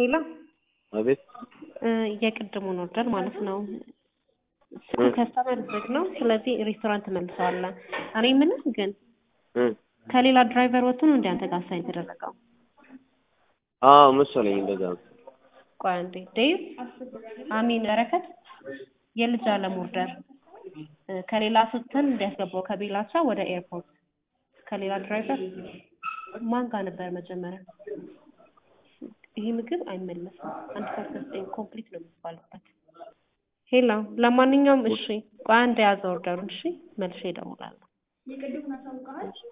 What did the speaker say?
ሄሎ አቤት የቅድሙን ኦርደር ማለት ነው። ከስተመር ዝግ ነው። ስለዚህ ሬስቶራንት መልሰዋለን። እኔ ምንም ግን ከሌላ ድራይቨር ወጥቶ ነው እንደ አንተ ጋር አሳይን የተደረገው? አዎ መሰለኝ እንደዛ ነው። ቆይ አንዴ ዴቭ አሚን በረከት የልጅ አለም ኦርደር ከሌላ ስትል እንዲያስገባው ከቤላቻ ወደ ኤርፖርት ከሌላ ድራይቨር ማን ጋር ነበር መጀመሪያ? ይሄ ምግብ አይመለስም። አንድ ሰዓት ከዘጠኝ ኮምፕሊት ነው የሚባልበት። ሄሎ ለማንኛውም እሺ፣ ቆይ አንድ የያዘ ኦርደሩን እሺ፣ መልሼ እደውላለሁ።